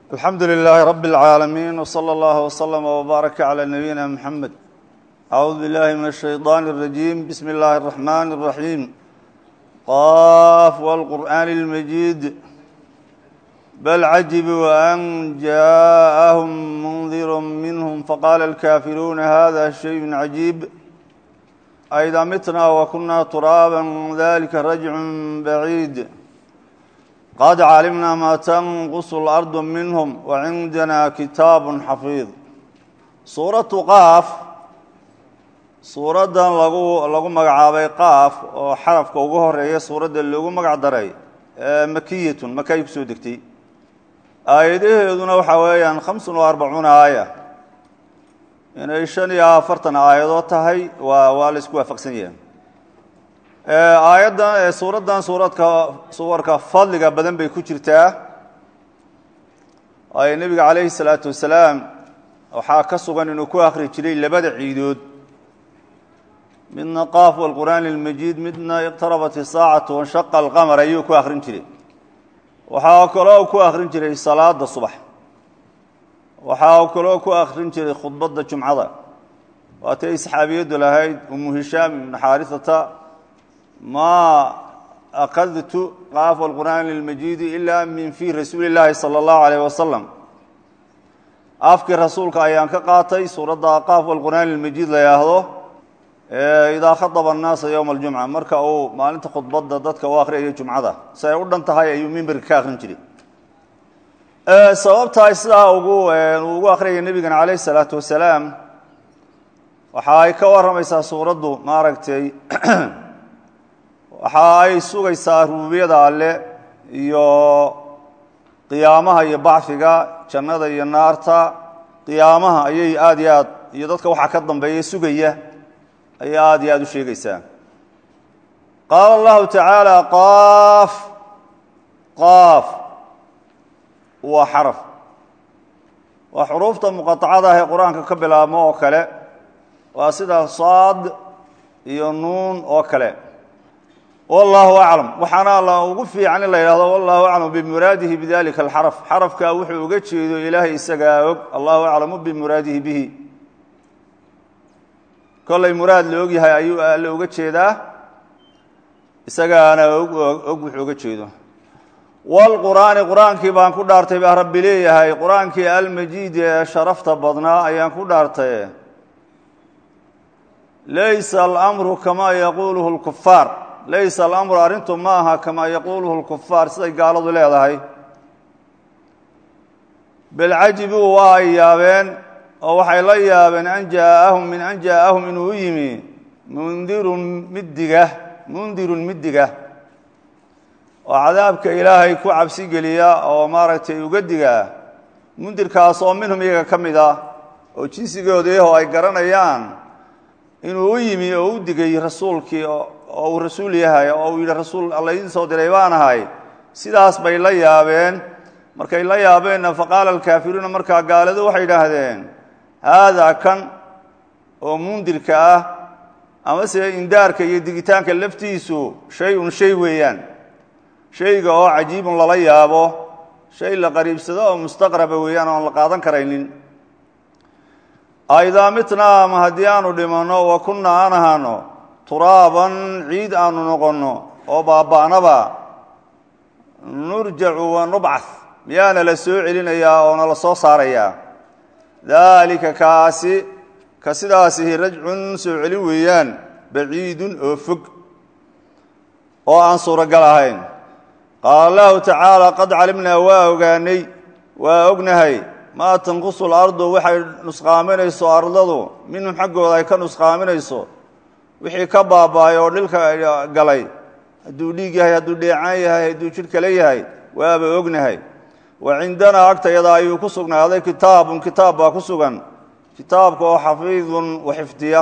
alxamdu lilaahi rabi اlcaalamiin wslى اllah wslama wbaaraka clى nabiyina mxamed acuudu billahi min الshayطan الrajiim bismi اllahi الraxman الraxiim qaf wاlqur'an اlmajiid bal cajibuu an jaءahum mundir minhm faqala اlkafiruuna hada shayء cajiib aida mitna wakuna turaaba dalika rajcu baciid qad calimna ma tanqus اlardu minhm wacindana kitaab xafiid suuratu qaaf suuraddan lagu lagu magacaabay qaaf oo xarafka ugu horeeya suuradda loogu magac daray makiyatun maka ay kusoo degtay aayadaheeduna waxaa weeyaan khamsun wa arbacuuna aaya inay shan iyo afartan aayadood tahay waa waa la isku waafaqsan yahay aayaddan suuraddan suuradka suwarka fadliga badan bay ku jirtaa ay nebiga calayhi salaatu wasalaam waxaa ka sugan inuu ku akhri jiray labada ciidood midna qaaf walqur'aani almajiid midna iqtarabat isaacatu wanshaqa alqamar ayuu ku akhrin jiray waxaa kaloo ku akhrin jiray salaada subax waxaa kaloo ku akhrin jiray khudbadda jumcada waatay saxaabiyaddu lahayd umu hishaam ibnu xaarisata maa akadtu qaaf alqur'aani almajiidi ilaa min fii rasuuli llaahi sala allahu alayh wasalam afkii rasuulka ayaan ka qaatay suuradda qaaf alqur'aani almajiid la yhaahdo idaa khadaba annaasa yowma aljumca marka uu maalinta khudbadda dadka u akhriyayo jumcada si ay u dhan tahay ayuu mimberka ka akhrin jiray sababtaay sidaa ugu uu ugu akhriyaya nebigana calayh isalaatu wasalaam waxa ay ka warramaysaa suuraddu maaragtay waxa ay sugaysaa rubuubiyada alle iyo qiyaamaha iyo bacfiga jannada iyo naarta qiyaamaha ayay aada iyo aad iyo dadka waxaa ka dambeeya sugaya ayay aada iyo aada u sheegaysaa qaala allahu tacaala qaaf qaaf waa xaraf waa xuruufta muqaطacada ah ee qur-aanka ka bilaabmo oo kale waa sida saad iyo nuun oo kale wallahu aclam waxaana la ugu fiican in la yidhahdo wallahu aclam bimuraadihi bidalika alxaraf xarafkaa wuxuu uga jeedo ilaahay isagaa og allahu aclamu bimuraadihi bihi kollay muraad la og yahay ayuu alle uga jeedaa isagaana og wuxuu uga jeedo wlqur'aani qur-aankii baan ku dhaartay baa rabbi leeyahay qur-aankii almajiidi ee sharafta badnaa ayaan ku dhaartay laysa alamru kamaa yaquuluhu lkufaar laysa alamru arrintu ma aha kamaa yaquuluhu lkufaar siday gaaladu leedahay bal cajibuu waa ay yaabeen oo waxay la yaabeen an jaaahum min an jaaahum inuu u yimi mundirun middiga mundirun middiga oo cadaabka ilaahay ku cabsi geliya oo maaragtay uga diga mundirkaas oo minhum iyaga ka mid ah oo jinsigoodayaho ay garanayaan inuu u yimi oo u digay rasuulkii oo uu rasuul yahay oo uu yidhi rasuul alla idiin soo diray baan ahay sidaas bay la yaabeen markay la yaabeenna faqaala alkaafiruuna markaa gaaladu waxay idhaahdeen haadaa kan oo mundirka ah amase indaarka iyo digitaanka laftiisu shay-un shay weeyaan shayga oo cajiibun lala yaabo shay la qariibsado oo mustaqraba weeyaan oon la qaadan karaynin aidaa mitnaa ama haddii aanu dhimanno wa kunna aan ahaano turaaban ciid aanu noqonno oo baaba'naba nurjacu wa nubcath miyaana la soo celinayaa oona la soo saarayaa daalika kaasi ka sidaasihi rajcun soo celin weeyaan baciidun oo fog oo aan suuragal ahayn qaala allahu tacaala qad calimnaa waa ogaanay waa ognahay maa tanqusu lardu waxay nusqaaminayso ardadu minhum xaggooda ay ka nusqaaminayso wixii ka baaba'ay oo dhilka galay hadduu dhiig yahay hadduu dheecaan yahay hadduu jidh kale yahay waaba ognahay wa cindanaa agtayada ayuu ku sugnaaday kitaabun kitaab baa ku sugan kitaabka oo xafiidun wa xifdiya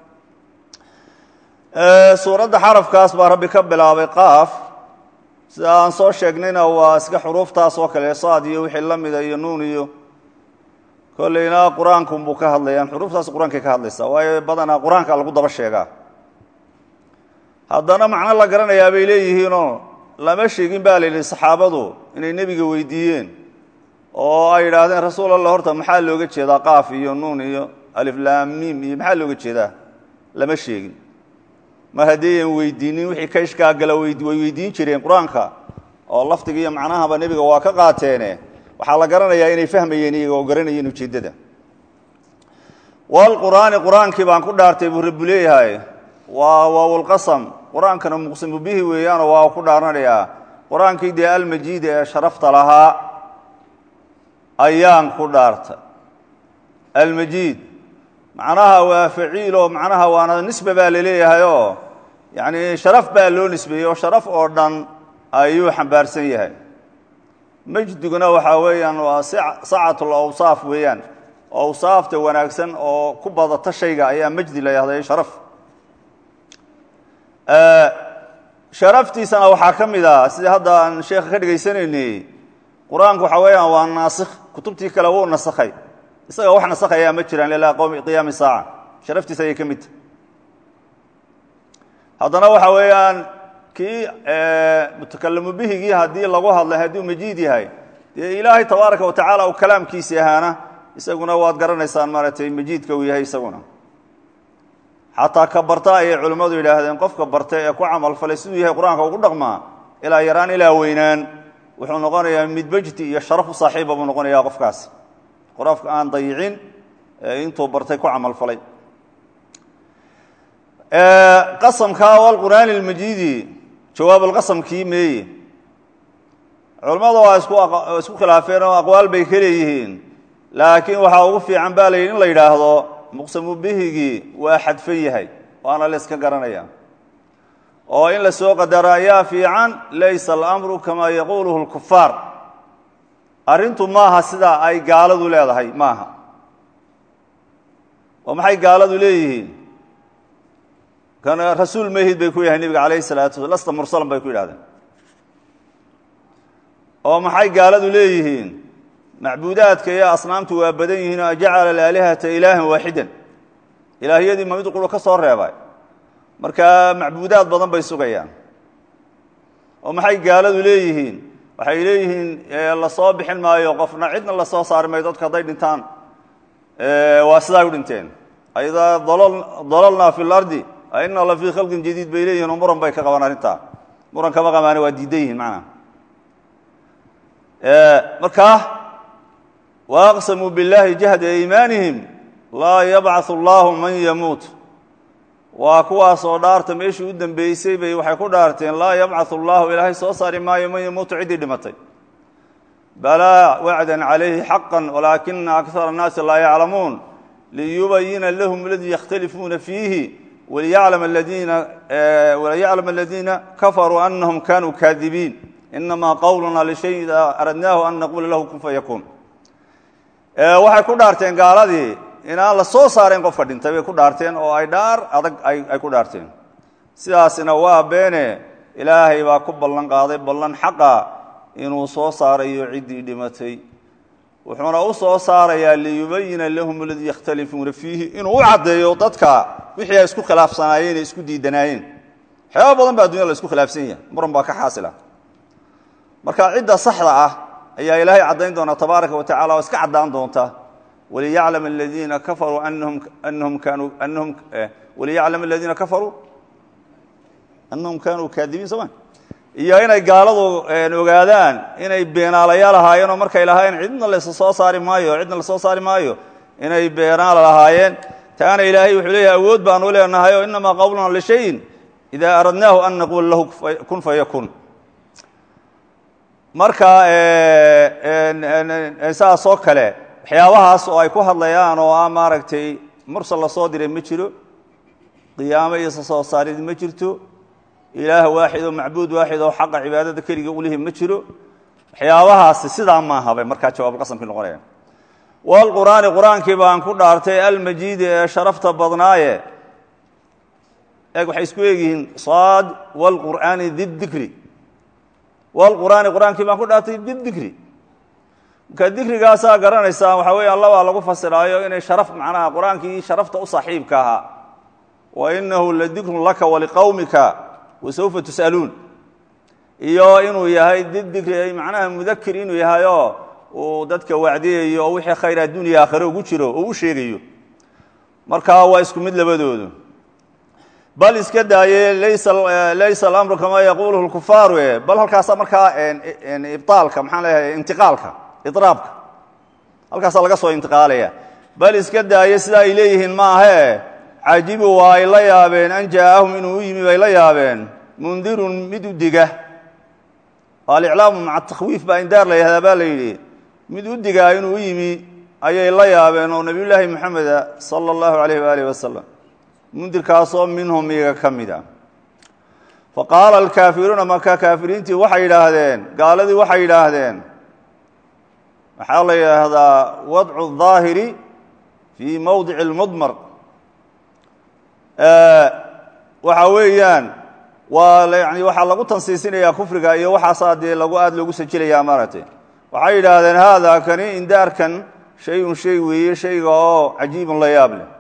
suuradda xarafkaas baa rabbi ka bilaabay qaaf sida aan soo sheegnayna waa iska xuruuftaas oo kale saad iyo wixii la mida iyo nuun iyo kolleyna qur-aankunbuu ka hadlayaan xuruuftaas qur-aankay ka hadlaysaa waayo badanaa qur-aanka lagu daba sheegaa haddana macno la garanayaa bay leeyihiinoo lama sheegin baa la yidhi saxaabadu inay nebiga weydiiyeen oo ay yidhaahdeen rasuul allah horta maxaa looga jeedaa qaaf iyo nuun iyo aliflaamiim iyo maxaa looga jeedaa lama sheegin mar haddiiyan weydiinin wixii ka ishkaagala way weydiin jireen qur-aanka oo lafdiga iyo macnahaba nebiga waa ka qaateene waxaa la garanayaa inay fahmayeen iyaga oo garanayeen ujeeddada walqur'aani qur-aankii baan ku dhaartay buu rabbu leeyahay waa waawlqasam qur-aankana muqsimu bihi weeyaanoo waa ku dhaaranayaa qur-aankii dee almajiida ee sharafta lahaa ayaan ku dhaartay almajiid macnaha waa faciilo macnaha waana nisbe baa laleeyahayoo yacni sharaf baa loo nisbeeyey oo sharaf oo dhan ayuu xambaarsan yahay majdiguna waxaa weeyaan waa sacatul awsaaf weeyaan awsaafta wanaagsan oo ku badata shayga ayaa majdi la yahday sharaf sharaftiisana waxaa ka mid a sidii hadda aan sheekha ka dhegaysanaynay qur-aanku waxaa weeyaan waa naasikh kutubtii kale wuu nasakhay isaga wax nasakhayaa ma jiraan ilaa qowmi qiyaami saaca sharaftiisa ayay ka mid tahay haddana waxa weeyaan kii mutakalamu bihigii haddii lagu hadlay hadduu majiid yahay dee ilaahay tabaaraka wa tacaala uu kalaamkiisi ahaana isaguna waad garanaysaan maaragtay majiidka uu yahay isaguna xataa ka barta ayay culimmadu yidhaahdeen qofka barta ee ku camalfalay siduu yahay qur-aanka ugu dhaqmaa ilaa yaraan ilaa weynaan wuxuu noqonayaa mid bejti iyo sharaf u saaxiiba buu noqonayaa qofkaasi qofka aan dayicin intuu bartay ku camalfalay qasamka walqur'aani اlmajiidi jawaabulqasamkii meeye culimmada waa isku khilaafeen oo aqwaal bay ka leeyihiin laakiin waxaa ugu fiican ba la yidhi in la yidhaahdo muqsamu bihigii waa xadfan yahay waana la yska garanaya oo in la soo qadaro ayaa fiican laysa alamru kamaa yaquuluhu اlkufaar arrintu maaha sida ay gaaladu leedahay maaha oo maxay gaaladu leeyihiin kan rasuul mahid bay ku yahay nebiga calayh الsalatu sla lasta mursalan bay ku yidhahdeen oo maxay gaaladu leeyihiin macbuudaadka iyo asnaamtu waa badan yihiin oo ajacala alaalihata ilaahan waaxidan ilaahyadii ma mid quro ka soo reebay marka macbuudaad badan bay sugayaan oo maxay gaaladu leeyihiin waxay leeyihiin lasoo bixin maayo qofna cidna lasoo saari maayo dadka hadday dhintaan waa sidaa u dhinteen aidaa dalalnaa fi lardi aina la fii khalqin jadiid bay leeyihin oo muran bay ka qabaan arrintaa muran kama qabaane waa diidan yihiin macnaha markaa waaqsamuu biاllahi jahda iimaanihim laa yabcaث اllahu man yamuut waa kuwaasoo dhaarta meeshii u dembeysay bay waxay ku dhaarteen laa yabcaث اllahu ilaahay soo saari maayo man yamuutu ciddii dhimatay balaa wacda calayhi xaqa walaakina akara الnaasi laa yaclamuun liyubayina lahum aladii yakhtalifuuna fiihi waliyaclam aladiina kafaruu anahum kanuu kaadibiin inamaa qowluna lishay idaa aradnaahu an naquula lahu kun fayakuun waxay ku dhaarteen gaaladii inaan la soo saarayn qofka dhintay bay ku dhaarteen oo ay dhaar adag ay ku dhaarteen sidaasina waa beene ilaahay baa ku ballan qaaday ballan xaqa inuu soo saarayo ciddii dhimatay wuxuuna u soo saarayaa liyubayina lahum aladii yakhtalifuuna fiihi inuu u caddeeyo dadka wixii ay isku khilaafsanaayeen ee isku diidanaayeen waxyaaba badan baa addunya la isku khilaafsan yahay muran baa ka xaasila marka cidda saxda ah ayaa ilaahay caddayn doona tabaaraka wa tacala oo iska caddaan doonta waliyaclam aladiina kafaruu anahum anahum kaanuu anahum waliyaclam aladiina kafaruu anahum kaanuu kaadibiin soo ma iyo inay gaaladu ogaadaan inay beenaalayaal ahaayeen oo markay lahaayeen cidna la soo saari maayo cidna lasoo saari maayo inay beenaala lahaayeen taana ilaahay wuxuu leeyahay awood baanu leenahay oo inamaa qowluna lishayin idaa aradnaahu an naquula lahu kun fayakun marka saasoo kale waxyaabahaas oo ay ku hadlayaan oo ah maaragtay mursal la soo diray ma jiro qiyaamo iyo soo saarid ma jirto ilaah waaxid oo macbuud waaxid oo xaqa cibaadada keliga ulihi ma jiro waxyaabahaasi sidaa maaha bay markaa jawaabulqasamkii noqonayaan walqur'aani qur-aankii baan ku dhaartay almajiidi ee sharafta badnaaye eeg waxay isku eegyihiin saad walqur'aani didikri walqur'aani qur-aankii baan ku dhaartay bidikri marka dikrigaasaa garanaysaan waxaa weeyaan labaa lagu fasiraayo inay sharaf macnaha qur-aankii sharafta u saaxiibka ahaa wa inahu ladikrun laka waliqowmika wasawfa tus'aluun iyo inuu yahay didikri ay macnaha mudakir inuu yahay oo uu dadka wacdiyayo oo wixii khayr addunya aakhire ugu jiro oo u sheegayo markaa waa isku mid labadoodu bal iska daaye laysa laysa alamru kamaa yaquuluhu lkufaaru e bal halkaasa markaa ibaalka maxaan leeyahay intiqaalka idraabka halkaasaa laga soo intiqaalaya bal iska daaye sida ay leeyihiin maahe cajibu waa ay la yaabeen an jaaahum inuu u yimi bay la yaabeen mundirun mid u diga aliclaamu maca takhwiif baa indaar la yihahdaa baa la yidhi mid u digaa inuu u yimi ayay la yaabeen oo nebiy llaahi moxameda sala allahu alayh waalih wasalam mundirkaasoo minhum iyaga ka mid a fa qaala alkaafiruuna marka kaafiriintii waxay yidhaahdeen gaaladii waxay yidhaahdeen waxaa la yidhaahdaa wadcu daahiri fii mowdici lmudmar waxa weeyaan waa yani waxaa lagu tansiisinayaa kufriga iyo waxaasaa dee lagu aada loogu sajilaya maaragtay waxay yidhaahdeen haada kani indaarkan shay-un shay weeye shayga oo cajiibun la yaab leh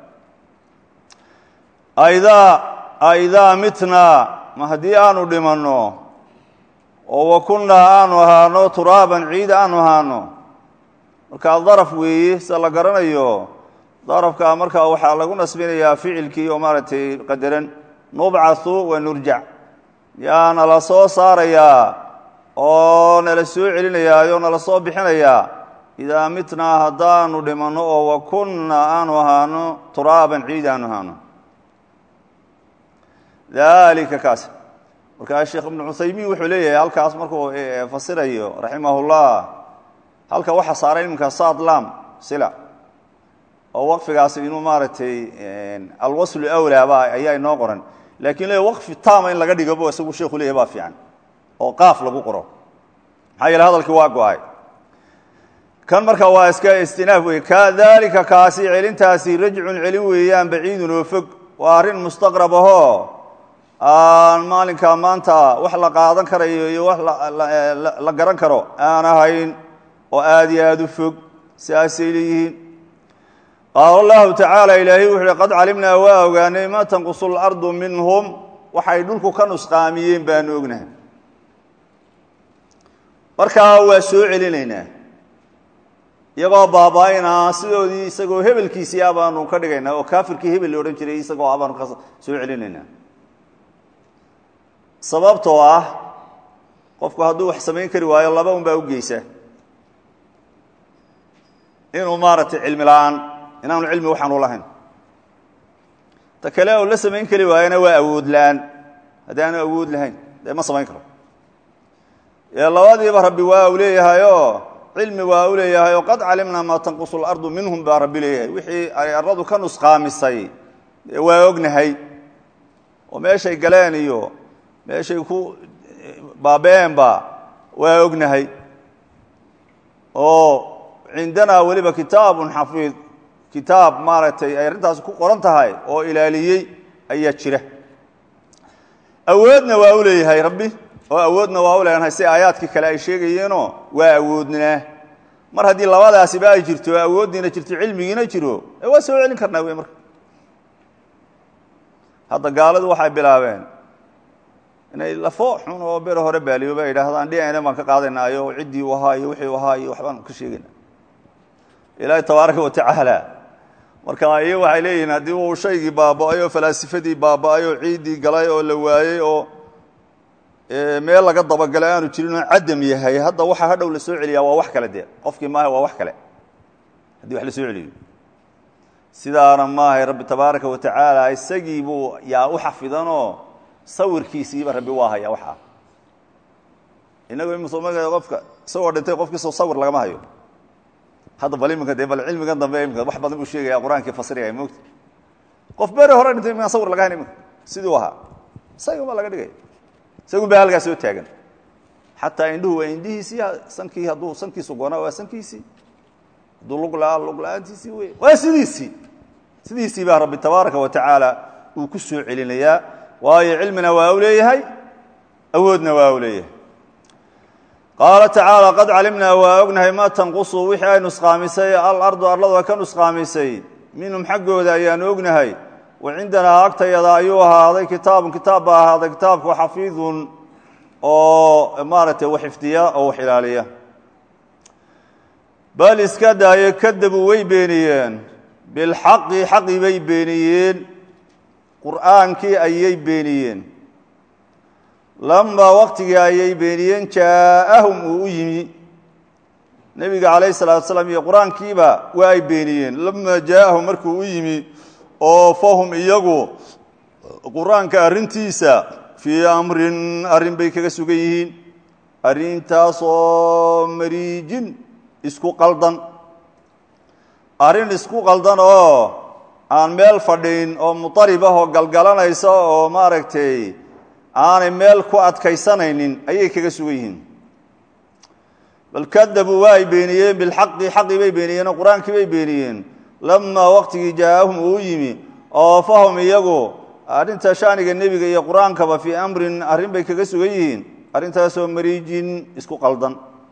aidaa aidaa mitnaa ma haddii aanu dhimanno oo wa kunnaa aanu ahaano turaaban ciida aanu ahaano markaa daraf weeye sida la garanayo darafka markaa waxaa lagu nasbinayaa ficilkii oo maaragtay qadaran nubcathu wa nurjac yaa nala soo saarayaa oo nala soo celinayaayo nala soo bixinayaa idaa mitnaa haddaanu dhimanno oo wa kunna aanu ahaano turaaban ciid aanu ahaano dalika kaas markaa sheekh ibnu cuthaymiin wuxuu leeyahay halkaas markuu fasirayo raximahullah halka waxa saaray iminka sadlam sila oo waqfigaasi inuu maaragtay alwaslu awlaa ba ayaa inoo qoran lakin le waqfi tama in laga dhigobo isagu sheekhu leeyahy baa fiican oo qaaf lagu qoro maxaa yeele hadalkii waa go-ay kan marka waa iska istinaaf wey kadalika kaasi celintaasi rajcun celin weeyaan baciidun oo fog waa arrin mustaqrab ahoo aan maalinkaa maanta wax la qaadan karayo iyo wax la garan karo aan ahayn oo aada iyo aada u fog siaasay leeyihiin qaala allahu tacaala ilaahay wuxu uhi qad calimnaa waa ogaanay ma tanqusu lardu minhum waxay dhulku ka nusqaamiyeen baanu ognahay markaa waa soo celinaynaa iyagoo baaba-aynaa sidoodii isagoo hebelkiisii a baanu ka dhigaynaa oo kaafirkii hebel la odhan jiray isagoo a baanu ka soo celinaynaa sababtoo ah qofku hadduu wax samayn kari waayo laba un baa u geysa inuu maaragtay cilmi la-aan inaanu cilmi waxaanu lahayn ta kale oo la samayn kari waayana waa awood la-aan haddii aanu awood lahayn dee ma samayn karo ee labadiiba rabbi waa u leeyahayoo cilmi waa u leeyahay oo qad calimnaa maa tanqusu lardu minhum baa rabbi leeyahay wixii ay arladu ka nusqaamisay waa ognahay oo meeshay galeen iyo meeshay ku baabeenba waa ognahay oo cindanaa weliba kitaabun xafiid kitaab maaragtay ay arrintaasi ku qoran tahay oo ilaaliyey ayaa jira awoodna waa u leeyahay rabbi oo awoodna waa u leenahay si aayaadkii kale ay sheegayeenoo waa awoodnaa mar haddii labadaasiba ay jirto awooddiina jirto cilmigiina jiro ee waa soo celin karnaa wey marka hadda gaaladu waxay bilaabeen inay lafo xun oo bere hore baaliyo ba yidhaahdaan dhinacna baan ka qaadaynayo ciddii u ahaa iyo wixii u ahaa iyo waxbaan ka sheegayna ilaahi tabaaraka wa tacaala marka iyo waxay leeyihiin haddii uu shaygii baaba-ay oo falaasifadii baaba-ay oo ciiddii galay oo la waayey oo meel laga dabagalay aanu jirin oo cadam yahay hadda waxa hadhow la soo celiyaa waa wax kale dee qofkii maaha waa wax kale haddii wax la soo celiyo sidaana maahay rabbi tabaaraka wa tacaala isagii buu yaa u xafidanoo sawirkiisiiba rabbi waa haya waxaa inagu imsoma qofka isagoo dhintay qofkiisoo sawir lagama hayo hadda bal iminka dee bal cilmigan dambe imika wax badan buu sheegaya qur-aankii fasiraya moogta qof bere hore dhintay iminkaan sawir laga hayn iminka sidii u ahaa isaga baa laga dhigaya isagun baa halkaa soo taagan xataa indhuhu waa indhihiisii sankii hadduu sankiisu goonaa waa sankiisii hadduu lugla lugla-aantiisii wey waa sidiisii sidiisii baa rabbi tabaaraka wa tacaala uu ku soo celinayaa waayo cilmina waa u leeyahay awoodna waa u leeyahay qaala tacaala qad calimnaa waa ognahay ma tanqusu wixii ay nusqaamisay alardu arladu ay ka nusqaamisay minhum xaggooda ayaanu ognahay wa cindanaa agtayada ayuu ahaaday kitaabun kitaab baa ahaaday kitaabku xafiidun oo maaragtay wax xifdiya oo wax ilaaliya bal iska daaye kadabu way beeniyeen bilxaqi xaqi bay beeniyeen qur'aankii ayay beeniyeen lamaa waqtigii ayay beeniyeen jaa'ahum uu u yimi nebiga calayh salatu salaam iyo qur-aankiiba waa ay beeniyeen lamaa jaa'ahum markuu u yimi oo fahum iyagu qur-aanka arrintiisa fii amrin arrin bay kaga sugan yihiin arrintaasoo mariijin isku qaldan arrin isku qaldan oo aan meel fadhin oo mutarib ah oo galgalanaysa oo maaragtay aanay meel ku adkaysanaynin ayay kaga sugan yihiin bal kadabuu waa ay beeniyeen bilxaqi xaqii bay beeniyeen oo qur-aankii bay beeniyeen lamaa waqtigii jaa-ahum uu yimi oo fahum iyagu arrinta shaniga nebiga iyo qur-aankaba fii amrin arrin bay kaga sugan yihiin arrintaasoo mariijin isku qaldan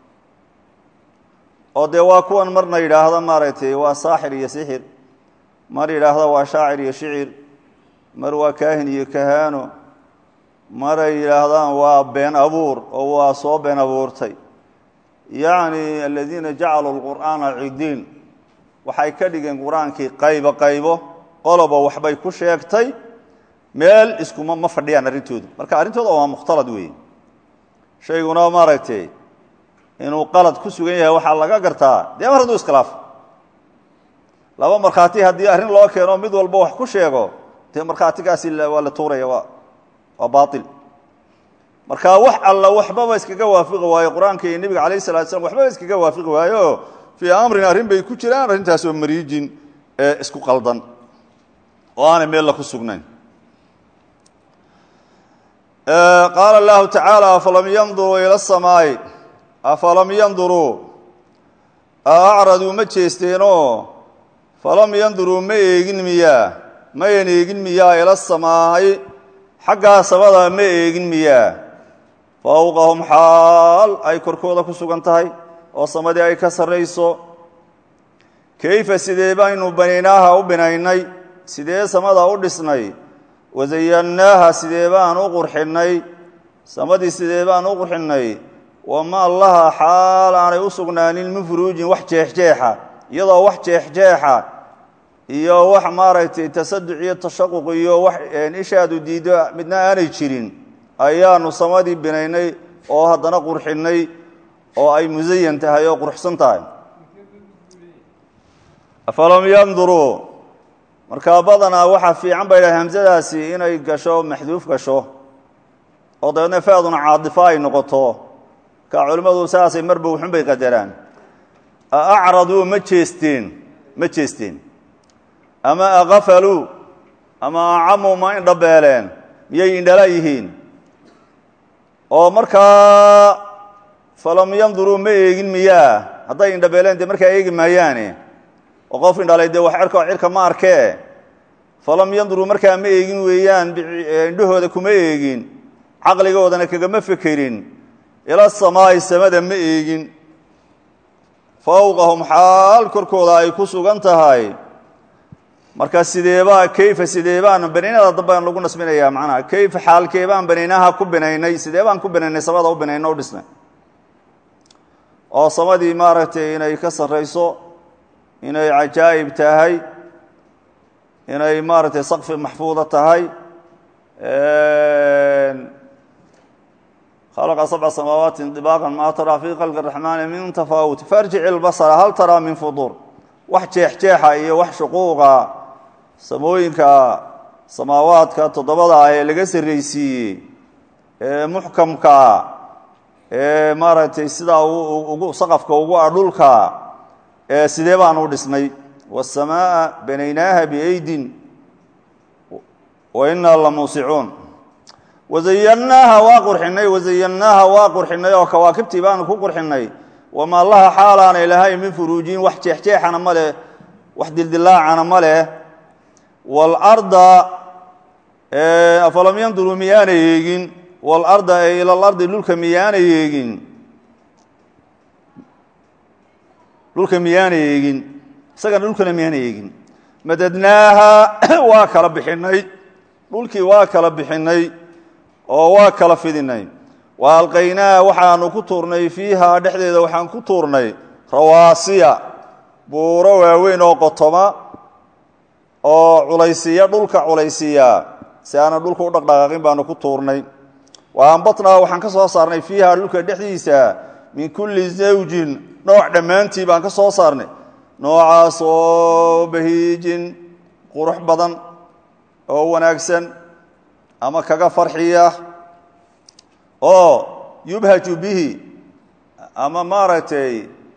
oo dee waa kuwan marna yidhaahda maaragtay waa saaxir iyo sixir mar yidhaahda waa shaacir iyo shicir mar waa kaahin iyo kahaano maray yidhaahdaan waa been abuur oo waa soo been abuurtay yacni aladiina jacaluu lqur'aana cidiin waxay ka dhigeen qur-aankii qaybo qaybo qoloba waxbay ku sheegtay meel iskuma ma fadhiyaan arrintoodu marka arrintooda waa mukhtalad weeye shayguna maaragtay inuu qalad ku sugan yahay waxaa laga gartaa dee mar hadduu iskhilaafo laba markhaati haddii arrin loo keeno mid walba wax ku sheego dee markhaatigaasi waa la tuuraya waa waa baail marka wax alla waxbaba iskaga waafiqi waayo qur-aanka iyo nebiga calayh salatu slam waxbaba iskaga waafiqi waayo fii amrin arrin bay ku jiraan arrintaasoo mariijin ee isku qaldan oo aanay meel la ku sugnayn qaala allahu tacaala afalam yanduruu ila samaa'i afalam yanduruu acraduu ma jeesteenoo falam yanduruu ma eegin miyaa mayan eegin miyaa ila samaa'i xaggaa samada ma eegin miyaa fowqahum xaal ay korkooda ku sugan tahay oo samadii ay ka sarrayso kayfa sidee baynu banaynaaha u binaynay sidee samada u dhisnay wasayannaaha sidee baan u qurxinnay samadii sidee baan u qurxinnay wama laha xaal aanay u sugnaanin min furuujin wax jeexjeexa iyadoo wax jeexjeexa iyo wax maaragtay tasaduc iyo tashaquq iyo wax ishaadu diiddo midna aanay jirin ayaanu samadii binaynay oo haddana qurxinnay oo ay musayan tahay oo quruxsan tahay afalam yanduruu markaa badanaa waxaa fiican bay dhahay hamsadaasi inay gasho maxduuf gasho oo dabeedna faaduna caadifo ay noqoto ka culimmadu saasay marba wuxun bay qadaraan acraduu ma jeesteen ma jeesteen ama akafaluu ama acamuu ma indhabeeleen miyay indhala yihiin oo markaa falam yanduruu ma eegin miyaa hadday indhabeeleen dee markaa eegi maayaane oo qof indhalay dee wax cerka cirka ma arkee falam yanduruu markaa ma eegin weeyaan indhahooda kuma eegin caqligoodana kagama fekerin ila samaa'i samada ma eegin fowqahum xaal korkooda ay ku sugan tahay marka sideebaa kayfa sidee baan banaynada dambaan lagu nasbinayaa macnaha kayfa xaalkee baan banaynaha ku binaynay sidee baan ku binaynay samada u binayno u dhisnay oo samadii maaragtay inay ka sarrayso inay cajaa'ib tahay inay maaragtay sakfi maxfuuda tahay khalaqa sabca samaawaati dibaaqa maa taraa fii khalqi raxmaani min tafaawut farjic ilbasara hal taraa min fuduur wax jeexjeexa iyo wax shuquuqa samooyinka samaawaadka toddobada ah ee laga sarraysiiyey ee muxkamkaa ee maaragtay sidaa ugu saqafka ugu ah dhulka ee sidee baan u dhisnay waasamaaa banaynaaha biaydin wa innaa la muusicuun wasayannaaha waa qurxinay wasayannaaha waa qurxinay oo kawaakibtii baanu ku qurxinay wamaa laha xaalaanay lahayn min furuujiin wax jeexjeexana ma leh wax dildilaacana ma leh waalarda afalam yanduruu miyaanay eegin waalarda ee ilalardi dhulka miyaanay eegin dhulka miyaanay eegin isagana dhulkana miyaanay eegin madadnaaha waa kala bixinay dhulkii waa kala bixinay oo waa kala fidinay wa alqaynaa waxaanu ku tuurnay fiihaa dhexdeeda waxaan ku tuurnay rawaasiya buuro waaweyn oo qotoma oo culaysiya dhulka culaysiya si aanan dhulka u dhaqdhaqaaqin baanu ku tuurnay wa ambatnaa waxaan ka soo saarnay fiiha dhulka dhexdiisa min kulli zawjin nooc dhammaantii baan ka soo saarnay noocaas oo bahiijin qurux badan oo wanaagsan ama kaga farxiya oo yubhaju bihi ama maaragtay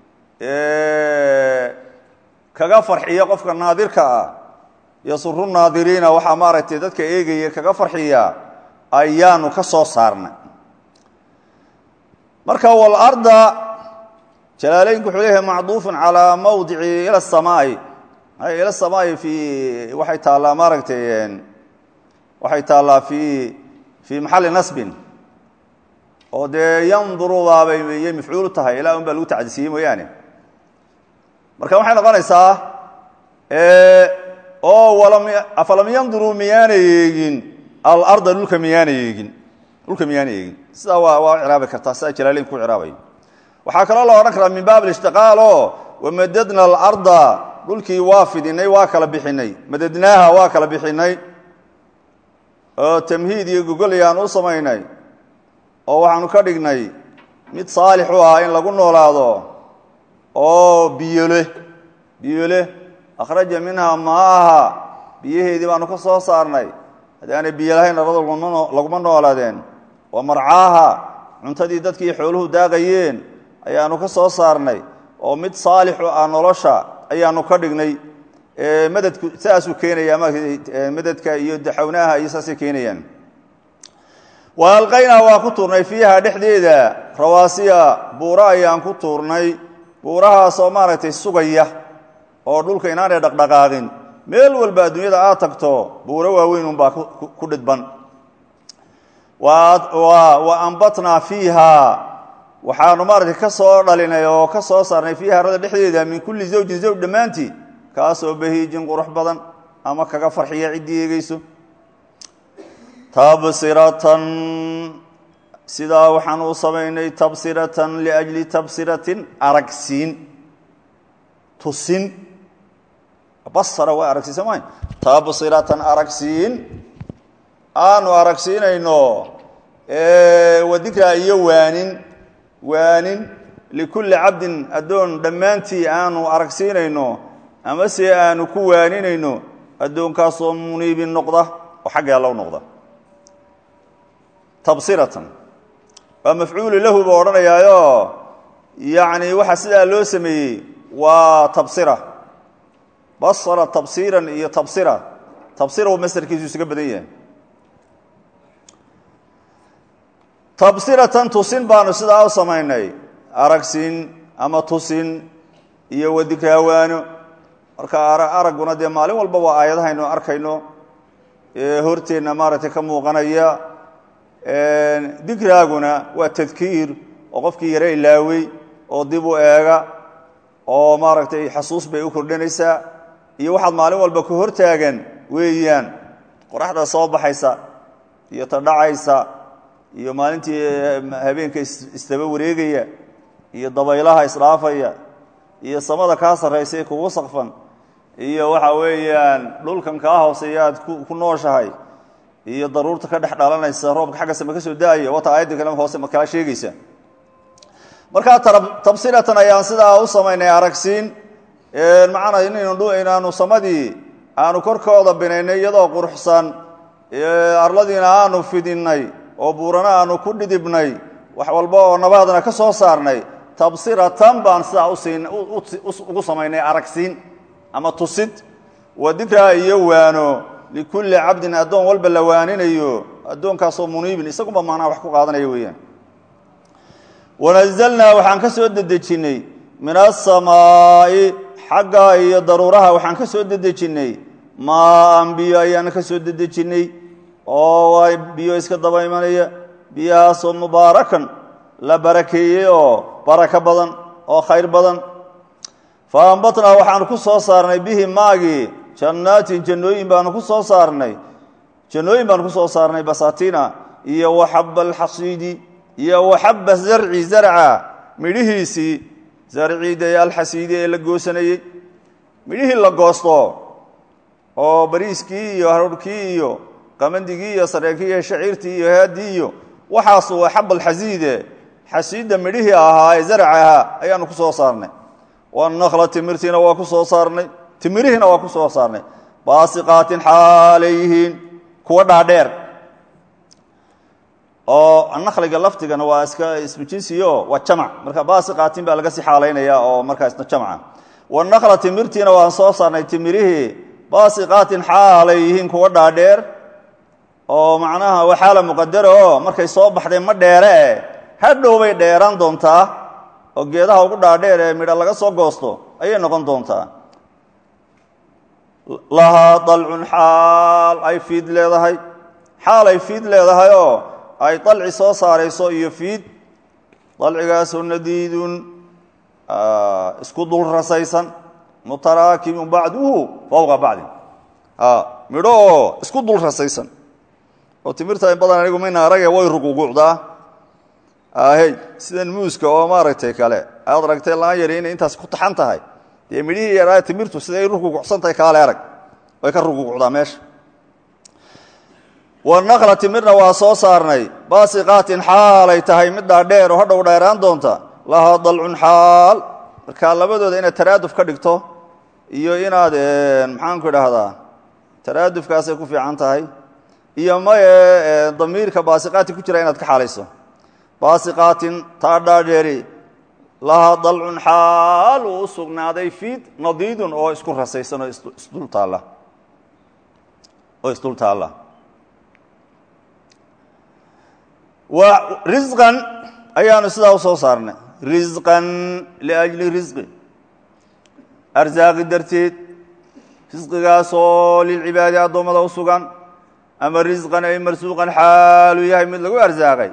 kaga farxiya qofka naadirka ah yasuru naadiriina waxaa maaragtay dadka eegaya kaga farxiya ayaanu ka soo saarnay marka walarda jalaaleynku wuxuu leeyahay macduufun calaa mawdici ila samaai ila samaai fi waxay taallaa maaragtay waxay taallaa fi fii maxalli nasbin oo dee yandurudaabay yay mafcuulu tahay ilaa un baa lagu tacdisiyey mooyaane marka waxay noqonaysaa oo afalam yanduruu miyaana yeegin alarda dhulka miyaana yeegin dhulka miyaana yeegin sidaa waa waa ciraabi kartaa sidaa jalaaleynku ku ciraabay waxaa kaloo la odhan karaa min baab alishtiqaal oo wamadadna alarda dhulkii waa fidinay waa kala bixinay madadnaaha waa kala bixinay oo tamhiid iyo gogolayaan u samaynay oo waxaanu ka dhignay mid saalix u ah in lagu noolaado oo biyole biyole akhraja minhaa maaha biyaheedii baanu ka soo saarnay haddii aanay biyo lahayn labada laguma noolaadeen wa marcaaha cuntadii dadkii xooluhu daaqayeen ayaanu ka soo saarnay oo mid saalixu ah nolosha ayaanu ka dhignay madadku saasuu keenaya madadka iyo daxownaha iyo saasay keenayaan wa alqaynaa waa ku tuurnay fiiha dhexdeeda rawaasiya buuro ayaan ku tuurnay buurahaasoo maaragtay sugaya oo dhulka inaanay dhaqdhaqaaqin meel walba adduunyada aad tagto buuro waaweyn unbaa ku dhidban wa ambatnaa fiiha waxaanu maaragtay ka soo dhalinay oo ka soo saarnay fiiha arada dhexdeeda min kulli zawjin zawj dhammaantii kaasoo bahiijin qurux badan ama kaga farxiya ciddii eegeyso tabsiratan sidaa waxaan u samaynay tabsiratan liajli tabsiratin aragsiin tusin basara waa aragsiisa ma tabsiratan aragsiin aanu aragsiinayno wadikraa iyo waanin waanin likulli cabdin addoon dhammaantii aanu aragsiinayno ama se aanu ku waaninayno addoonkaasoo muniibin noqda oo xagga allow noqda tabsiratan waa mafcuulu lahu buu odhanayaayo yacni waxaa sidaa loo sameeyey waa tabsira basara tabsiiran iyo tabsira tabsira u masarkiisu isaga badan yahay tabsiratan tusin baanu sidaa u samaynay aragsin ama tusin iyo wadikraawaano marka aragguna dee maalin walba waa aayadahaynu arkayno horteenna maaragtay ka muuqanaya dikraaguna waa tadkiir oo qofkii yaro ilaawey oo dib u eega oo maaragtay xasuus bay u kordhinaysaa iyo waxaad maalin walba ka hortaagan weeyaan qoraxda soo baxaysa iyo ta dhacaysa iyo maalintii habeenka isdaba wareegaya iyo dabaylaha isdhaafaya iyo samada kaa sarraysa kugu sakfan iyo waxa weeyaan dhulkan kaa hooseeya aad ku nooshahay iyo daruurta ka dhex dhalanaysa roobka xagga same ka soo da-aya wata aayadda kale hoose ma kala sheegaysa markaa tabsiratan ayaan sidaa u samaynay aragsiin macnaa inaanu samadii aanu korkooda binaynay iyadoo quruxsan arladiina aanu fidinay oo buurana aanu ku dhidibnay wax walba oo nabaadna ka soo saarnay tabsiratan baan sidaa ugu samaynay aragsiin ama tusid wa dikraa iyo waano likulli cabdin addoon walba la waaninayo addoonkaasoo muniibin isagunba macnaha wax ku qaadanaya weeyaan wanazalnaa waxaan ka soo dedejinnay min asamaa'i xagga iyo daruuraha waxaan ka soo dedejinnay maaan biyo ayaana ka soo dedejinnay oo waa biyo iska daba imanaya biyahaasoo mubaarakan la barakeeyey oo barako badan oo khayr badan fa ambatnaa waxaanu ku soo saarnay bihi maagii jannaatin jannooyin baanu ku soo saarnay jannooyin baanu ku soo saarnay basatina iyo waxaba alxasiidi iyo waxaba zarci zarca midhihiisii zarcii dee alxasiidi ee la goosanayey midhihii la goosto oo bariiskii iyo haruurkii iyo qamandigii iyo sareekii iyo shaciirtii iyo haadii iyo waxaas waa xabalxasiide xasiidda midhihii ahaa ee zarca ahaa ayaanu ku soo saarnay wanakla timirtiina waa ku soo saarnay timirihiina waa ku soo saarnay baasiqaatin xaalayyihiin kuwa dhaadheer oo nakliga lafdigana waa iska ismu jinsiyo waa jamc marka baasiqaatin baa laga sii xaalaynaya oo markaa isna jamca wanakla timirtiina waan soo saarnay timirihii baasiqaatin xaalay yihiin kuwa dhaadheer oo macnaha waa xaala muqadara oo markay soo baxdeen ma dheere hadhow bay dheeraan doontaa oo geedaha ugu dhaadheer ee midha laga soo goosto ayay noqon doontaa lahaa dalcun xaal ay fiid leedahay xaal ay fiid leedahay oo ay dalci soo saarayso iyo fiid dalcigaasoo nadiidun isku dul rasaysan mutaraakimun bacduhu fowqa bacdin midho oo isku dul rasaysan oo timirta in badan anigu mayna arage way ruguguucdaa ahey sidan muuska oo maaragtay kale aad aragtay laan yari inay intaas ku taxan tahay dee midhihii yaraa timirtu siday rugugucsan tahay kaale arag way ka rugugucdaa meesha wanakla timirna waa soo saarnay baasiqaatin xaalay tahay mid dhaadheer oo hadhow dheeraan doonta lahaa dalcun xaal marka labadooda inaad taraaduf ka dhigto iyo inaad maxaanku idhaahdaa taraadufkaasay ku fiican tahay iyo maye damiirka baasiqaati ku jira inaad ka xaalayso baasiqaatin taa dhaadheeri lahaa dalcun xaal uu u sugnaaday fiid nadiidun oo isku rasaysan oo isdul taalla oo isdul taalla wa risqan ayaanu sidaa u soo saarnay risqan liajli risqi arsaaqi darteed risqigaasoo lilcibaadi addoommada u sugan ama risqan ay marsuuqan xaaluu yahay mid lagu arsaaqay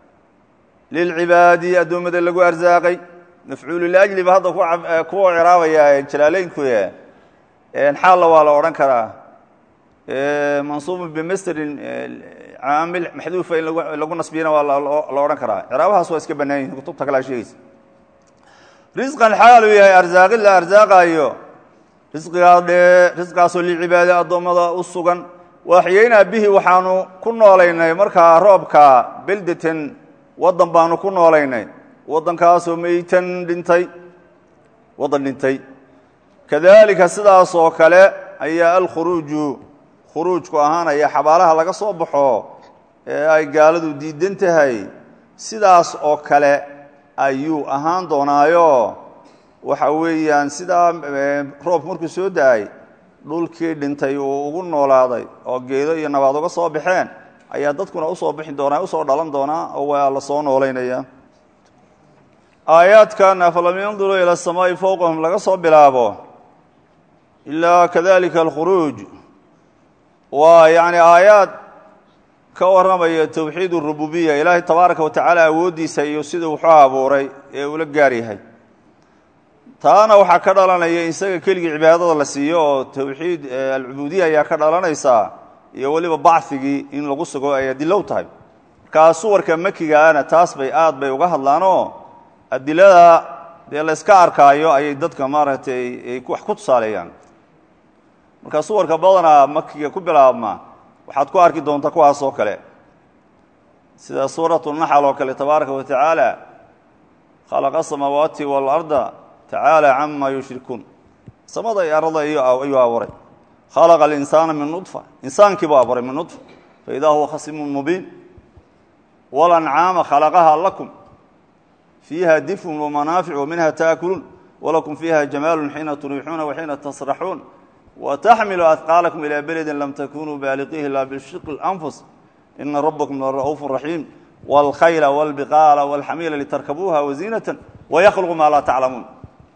lilcibaadi addoommada lagu arsaaqay mafcuulu liajli ba hadda kuwa ciraabaya jalaaleynku xaalla waa la odhan karaa mansuubun bimastrin caamil maxduufa in lagu nasbiyana waa la odhan karaa ciraabahaas waa iska bannaan yihin kutubta kalea sheegaysa risqan xaaluu yahay arsaaqin la arsaaqaayo risqigaa dhee risqaasoo lilcibaadi addoommada u sugan waaxyaynaa bihi waxaanu ku noolaynay markaa roobka beldeten waddan baanu ku noolaynay waddankaasoo meytan dhintay waddan dhintay kadaalika sidaas oo kale ayaa alkhuruuju khuruujku ahaanaya xabaalaha laga soo baxo ee ay gaaladu diidan tahay sidaas oo kale ayuu ahaan doonaayo waxa weeyaan sidaa roob markuu soo da-ay dhulkii dhintay uu ugu noolaaday oo geedo iyo nabaad uga soo baxeen ayaa dadkuna usoo bixi doonaa usoo dhalan doonaa oo waa la soo noolaynaya aayaadkan afalam yanduruu ila asamaa'i fowqahum laga soo bilaabo ilaa kadalika alkhuruuj waa yacni aayaad ka warramaya towxiid urububiya ilaahay tabaaraka wa tacaala awooddiisa iyo siduu wuxuu abuuray ee ula gaar yahay taana waxaa ka dhalanaya isaga keligii cibaadada la siiyo oo towxiid alcubuudiya ayaa ka dhalanaysaa iyo weliba bacigii in lagu sugo ay adilow tahay markaa suwarka makigaana taas bay aad bay uga hadlaanoo adilada dee layska arkaayo ayay dadka maaragtay ay wax ku tusaaleeyaan marka suwarka badanaa makiga ku bilaabma waxaad ku arki doontaa kuwaas oo kale sida suuratu naxal oo kale tabaaraka wa tacaala khalaqa asamaawaati waalarda tacaala cama yushrikuun samada iyo arada ayuu abuuray khalaqa alinsaana min nudfa insaankii buu abuuray min nudfa faidaa huwa khasimun mubiin walancaama khalaqaha lakum fiiha difun wamanaafic waminha taakuluun walakum fiiha jamaalu xiina turiixuuna waxiina tasraxuun wtaxmilu ahqaalakum ilaa beledin lam takunuu baaliqihi ilaa bishiqi اlanfus ina rabakum lara'uufu raxiim wاlkhayla wاlbiqaala wاlxamiila litarkabuuha waziinata waykluqu maa laa taclamuun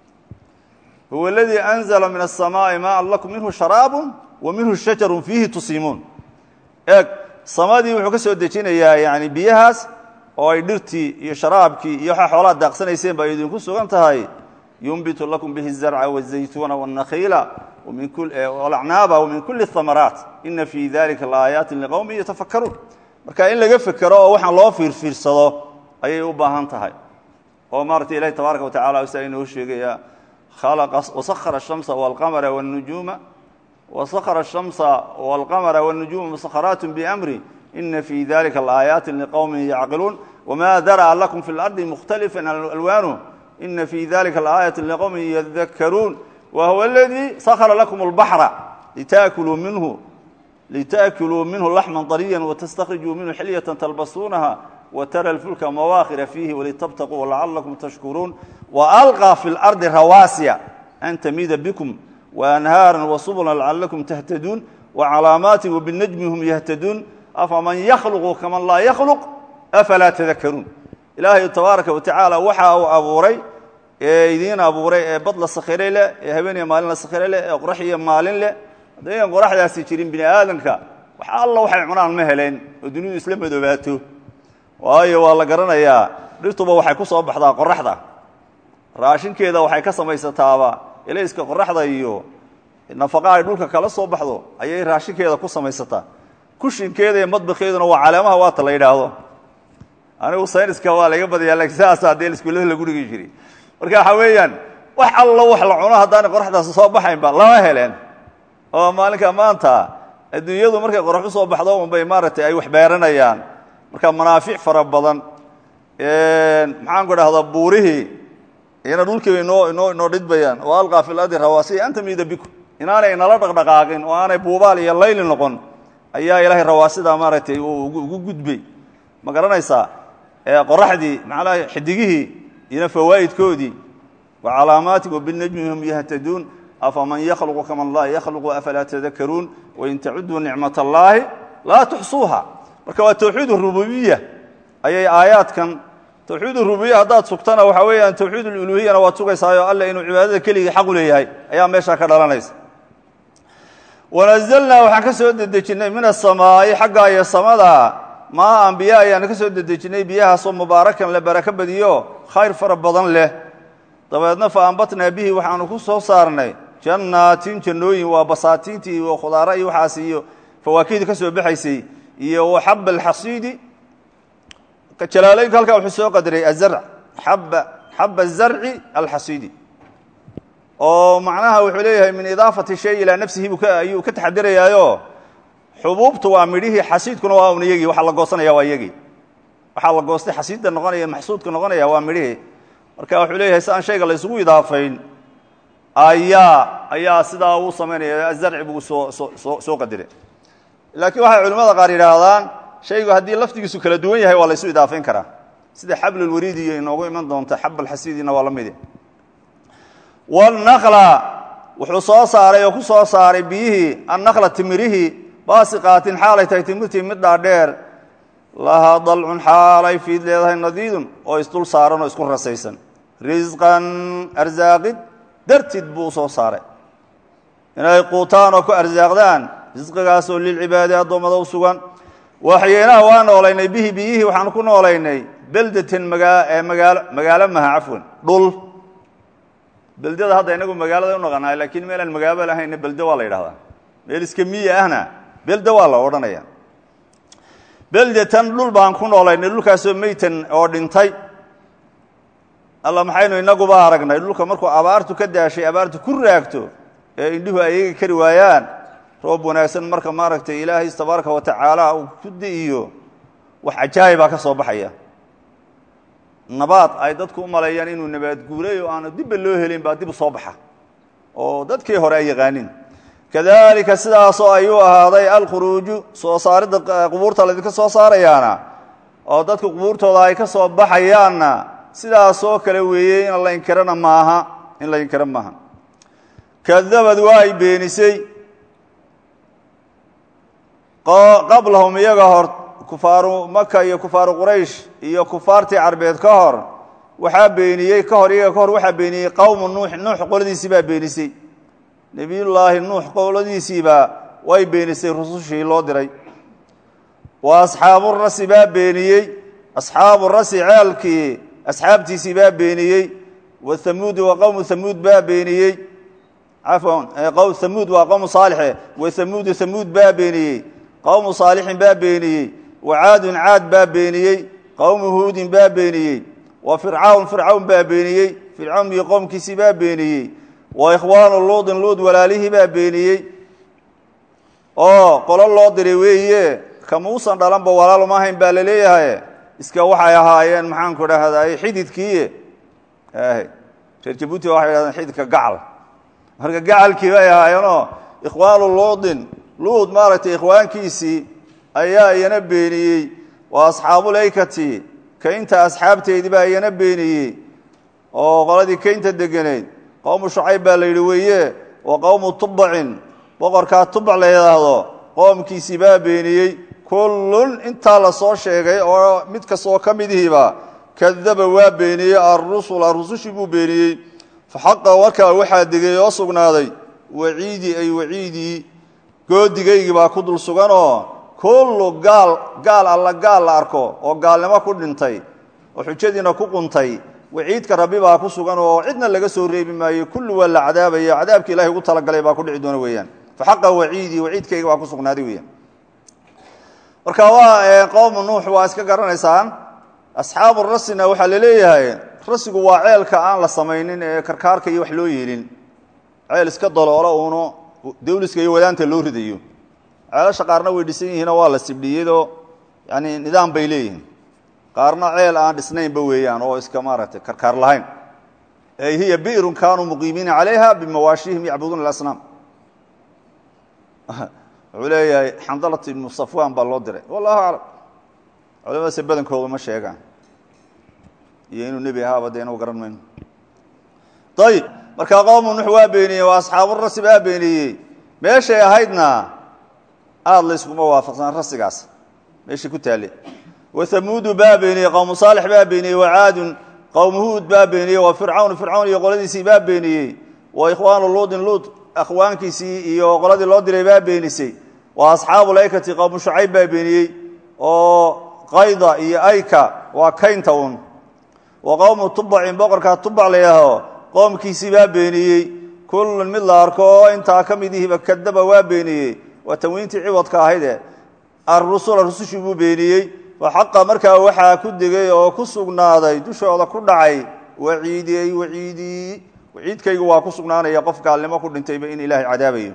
huwa aladii anzla min aلsamaaءi maan lakum minhu sharaabu wa minhu shajaru fiihi tusiimuun eeg samadii wuxuu ka soo dejinayaa yani biyahaas oo ay dhirtii iyo sharaabkii iyo waxaa xoolaha daaqsanayseen ba idinku sugan tahay yunbitu lakum bihi الzarca wالzaytuuna wالnakhiila acnaaba wmin kuli اhamaraat ina fii dalika laaayaati liqowmi yatafakaruun marka in laga fekero oo waxaan loo fiirfiirsado ayay u baahan tahay oo maaratay ilahi tabaaraka wa tacala saa inoo sheegaya wasakara الshamsa wاlqamara wاnujuuma wasakara الshamsa wاlqamara wاnujuuma musakharaat bamri ina fi dalika laaayaati liqowmi yacqiluun wma dar'a lakum fi اlardi mukhtalifa alwaanu ina fi dalika laayaati liqowmi yadakaruun wahuwa اladii sakra lakum اlbaxra litaakuluu minhu litaakuluu minhu laxma طariya watastakrijuu minhu xilyata talbasuunaha wtara اlfulka mawaakhira fiihi walitabtaquu lacalakum tashkuruun waalqى fi اlardi rawaasiya an tamida bikum waanhaara wasubula lacalakum tahtaduun wacalaamaati wbinajmi hum yahtaduun afaman yakhluqu kaman laa yakhluq afalaa tadakaruun ilaahay tabaaraka wa tacaala waxa uu abuuray ee idiin abuuray ee bad la sakhiray leh ee habeeniya maalin la sakhiray leh ee qorax iyo maalin leh haddaynan qoraxdaasi jirin bini aadamka wax alla waxay cunaan ma heleen oo dunidu isla madoobaato waayo waa la garanayaa dhirtuba waxay ku soo baxdaa qoraxda raashinkeeda waxay ka samaysataaba elayska qoraxda iyo nafaqa ay dhulka kala soo baxdo ayay raashinkeeda ku samaysataa kushinkeeda iyo madbakeeduna waa caleemaha waata la yidhaahdo anigu sayniska waa laga badaya lakin sidaasa dee iskuullada lagu dhigi jiray marka waxaa weeyaan wax allo wax la cuno haddaanay qoraxdaasi soo baxaynba lama heleen oo maalinka maanta adduunyadu markay qorax u soo baxdo unbay maaragtay ay wax beeranayaan marka manaafic fara badan maxaan ku dhahdaa buurihii iyana dhulkiiba inoo inoo inoo dhidbayaan oo alqaa fi lardi rawaasiya an tamida bikum inaanay nala dhaqdhaqaaqin oo aanay buubaal iyo layli noqon ayaa ilaahay rawaasida maaragtay ugu gudbay ma garanaysaa qoraxdii macnaha xidigihii iyona fawaa'idkoodii wa calaamaati wabinajmi hum yahtaduun afaman yakhluqu kaman laa yakhluqu afalaa tadakaruun wain tacuduu nicmat allaahi laa tuxsuuha marka waa tawxiid rububiya ayay aayaadkan tawxiid rububiya haddaad sugtana waxaa weeyaan tawxiid uluhiyana waad sugaysaayo alle inuu cibaadada keligii xaq u leeyahay ayaa meeshaa ka dhalanaysa wanazalnaa waxaan ka soo dedejinnay min asamaa'i xagga iyo samada maa ambiya ayaanu ka soo dedejinnay biyahaasoo mubaarakan la barako badiyo khayr fara badan leh dabeedna fa ambatnaa bihi waxaanu ku soo saarnay jannaatin jannooyin waa basaatiintii iyo khudaara iyo waxaas iyo fawaakihda ka soo baxaysay iyo waxaba alxasiidi jalaalooyinka halkaa wuxuu soo qadaray azarc xaba xaba azarci alxasiidi oo macnaha wuxuu leeyahay min idaafati shay ilaa nafsihi buu ayuu ka taxadirayaayo xubuubtu waa midhihii xasiidkuna waa un iyagii waxaa la goosanaya waa iyagii waxaa la goostay xasiidda noqonaya maxsuudka noqonaya waa midhihii marka wuxuu leeyahay si aan shayga la isugu idaafayn ayaa ayaa sidaa uu samaynaya azarci buu soo soo soo qadiray laakiin waxay culimmada qaar yidhaahdaan shaygu haddii lafdigiisu kala duwan yahay waa la ysu idaafayn karaa sida xablulwariidi iyo inoogu iman doonta xab alxasiidina waa la midi wanakla wuxuu soo saaray oo ku soo saaray biyihii annakla timirihii baasiqaatin xaalay tahay timirtii mid dhaadheer lahaa dalcun xaalay fiid leedahay nadiidun oo isdul saaran oo isku rasaysan risqan arsaaqid dartid buu u soo saaray inay quutaan oo ku arsaaqdaan risqigaasoo lilcibaadi addoommada u sugan waxyeenaha waa noolaynay bihi biyihii waxaanu ku noolaynay beldatan magaa magaalo magaalo maha cafwan dhul beldada hadda inagu magaalada u naqanaay laakiin meelaan magaalo lahayna belde waa la yidhahdaa meel iska miya ahna belde waa la odhanaya beldatan dhul baan ku noolaynay dhulkaasoo meytan oo dhintay alla maxaynu inaguba aragnay dhulka markuu abaartu ka daashay abaartu ku raagto ee indhuhu ayaga kari waayaan roob wanaagsan marka maaragtay ilaahay tabaaraka wa tacaala uu ku di'iyo wax cajaayibaa ka soo baxaya nabaad ay dadku u maleeyaan inuu nabaad guuray oo aanu dibba loo helin baa dib u soo baxa oo dadkii hore ay yaqaanin kadalika sidaasoo ayuu ahaaday alkhuruuju soo saaridda qubuurta laydinka soo saarayaana oo dadku qubuurtooda ay ka soo baxayaanna sidaasoo kale weeye in la inkirana maaha in la inkiro maaha kadabad waa ay beenisay qablahum iyaga hor kufaaru maka iyo kufaaru quraysh iyo kufaartii carbeed ka hor waxaa beeniyey ka hor iyaga ka hor waxaa beeniyey qowmu nuux nuux qoladiisii baa beenisay nebiyullaahi nuux qoladiisiibaa way beenisay rusushii loo diray wa asxaabu rasi baa beeniyey asxaabu rasi ceelkii asxaabtiisii baa beeniyey wa hamuudi wa qowmu hamuud baa beeniyey cafwan qowm hamuud waa qowmu saalixe wa hamuudu hamuud baa beeniyey qowmu saalixin baa beeniyey wa caadun caad baa beeniyey qowmu huudin baa beeniyey wa fircawn fircawn baa beeniyey fircawn iyo qoomkiisii baa beeniyey wa ikhwaanu luudin luud walaalihii baa beeniyey oo qolo loo diray weeye kamuusan dhalanba walaal uma ahayn baa laleeyahay iska waxay ahaayeen maxaanku dhahday xididkii reer jabuuti waxay dhahdeen xididka gacal marka gacalkii bay ahaayeenoo ikhwaanu luudin luud maaragtay ikhwaankiisii ayaa iyana beeniyey waa asxaabuleykati kaynta asxaabteedii baa iyana beeniyey oo qoladii kaynta degeneyd qowmu shucayb baa la yidhi weeye wa qowmu tubacin boqorkaa tubac la yidhaahdo qoomkiisii baa beeniyey kullun intaa la soo sheegay oo mid kastoo ka midihiiba kadaba waa beeniyey arusula rusushii buu beeniyey faxaqa markaa waxaa degay oo sugnaaday waciidii ay waciidii goodigaygii baa ku dul suganoo kullu gaal gaal alla gaal la arko oo gaalnimo ku dhintay oo xujadiina ku quntay waciidka rabbi baa ku sugan oo cidna laga soo reebi maayo kulli waa la cadaabaya cadaabki ilahay ugu talagalay baa ku dhici doona weeyaan faxaqa waciidii waciidkayga baa ku sugnaaday weeyaan marka waa qowmu nuux waa iska garanaysaan asxaabu rasina waxaa laleeyahay rasigu waa ceelka aan la samaynin ee karkaarka iyo wax loo yeelin ceel iska daloolo uuno dawliska iyo wadaanta loo ridayo ceelasha qaarna way dhisan yihiinoo waa la sibdhiyadoo yani nidaam bay leeyihiin qaarna ceel aan dhisnaynba weeyaan oo iska maaragtay karkaar lahayn ey hiya bi'run kaanuu muqiimiina calayha bimawaashihim yacbuduuna alasnaam wuxuu leeyahay xandalat ibnu safwan baa loo diray wallahu aclam culamadaase badankooda ma sheegaan iyo inuu nebi ahaaba dee inuu garan mayno ayib markaa qowmu nux waa beeniyey waa asxaaburasi baa beeniyey meeshay ahaydna aada layskuma waafaqsan rasigaas meeshai ku taale wathamuudu baa beeniyey qowmu saalix baa beeniyey wacaadun qowmu huud baa beeniyey wa fircawn fircawn iyo qoladiisii baa beeniyey wa ikhwaanu luudin luud akhwaankiisii iyo qoladii loo diray baa beenisay wa asxaabu laykati qowmu shucayb baa beeniyey oo qayda iyo ayka waa kaynta un wa qowmu tubacin boqorkaa tubac layaaho qoomkiisii baa beeniyey kullun mid la arko oo intaa ka midihiiba kadaba waa beeniyey waa tanwiintii ciwadka ahayde arusula rusushii buu beeniyey wa xaqa markaa waxaa ku degay oo ku sugnaaday dushooda ku dhacay waciidi ay waciidii waciidkaygu waa ku sugnaanaya qof gaalnimo ku dhintayba in ilaahay cadaabayo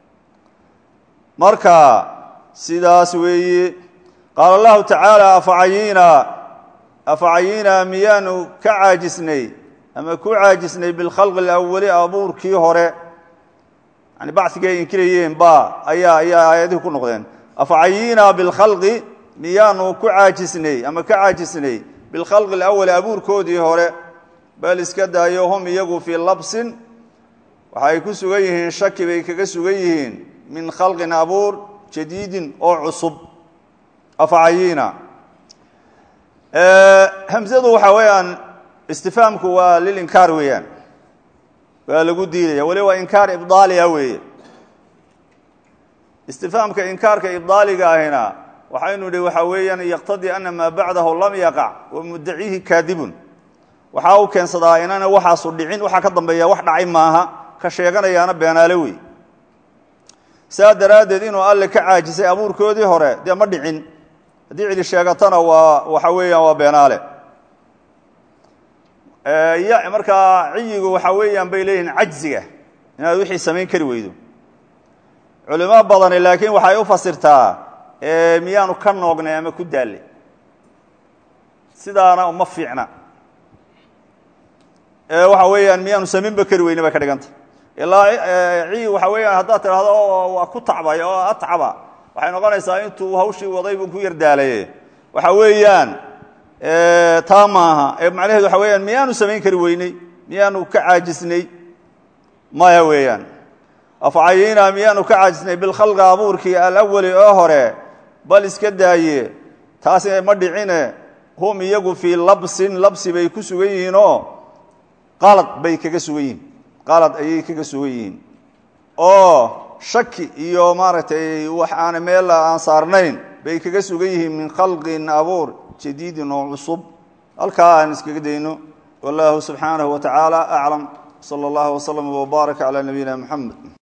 marka sidaas weeye qaala allahu tacaala afacayiina afacayiina miyaanu ka caajisnay ama ku caajisnay bilkhalqi alawali abuurkii hore yani bacigii ay inkirayeen ba ayaa ayaa aayadihii ku noqdeen afacayiina bilkhalqi miyaanu ku caajisnay ama ka caajisnay bilkhalqi alawali abuurkoodii hore bal iska daayo hum iyagu fii labsin waxay ku sugan yihiin shaki bay kaga sugan yihiin min khalqin abuur jadiidin oo cusub afacayiina hamzadu waxaa weeyaan istifaamku waa lilinkaar weeyaan waa lagu diidaya weli waa inkaar ibdaaliga weeye istifaamka inkaarka ibdaaliga ahina waxaynu idhi waxaa weeyaan yaqtadii ana maa bacdahu lam yaqac wa muddaciihi kaadibun waxaa u keensadaa inana waxaasu dhicin waxaa ka dambeeya wax dhacay maaha ka sheeganayaana beenaale wey saa daraaddeed inuu alle ka caajisay abuurkoodii hore dee ma dhicin haddii cidi sheegatana waa waxa weeyaan waa beenaale y markaa ciyigu waxaa weeyaan bay leeyihiin cajziga inaad wixii samayn kari weydo culimo badani laakiin waxay u fasirtaa miyaanu ka noognay ama ku daallay sidaana ma fiicna waxa weeyaan miyaanu samaynba kari weyne bay ka dhiganta ilaa ciyig waxa weeyaan haddaad tidhahdo waa ku tacbay oo atcaba waxay noqonaysaa intuu hawshii waday buu ku yardaalaye waxa weeyaan taa maaha ee macnaheedu waxa weyaan miyaanu samayn kari weyney miyaanu ka caajisnay maya weeyaan afcayina miyaanu ka caajisnay bilkhalqi abuurkii alawali oo hore bal iska daaye taasi ma dhicine hum iyagu fii labsin labsi bay ku sugan yihiinoo qalad bay kaga sugan yihiin qalad ayay kaga sugan yihiin oo shaki iyo maaragtay wax aan meel aan saarnayn bay kaga sugan yihiin min khalqin abuur jadiidin oo cusub halkaa aan iskaga dayno wallahu subxaanahu wa tacaala aclam sala allahu waslama wbaaraka calaa nabiyina moxamed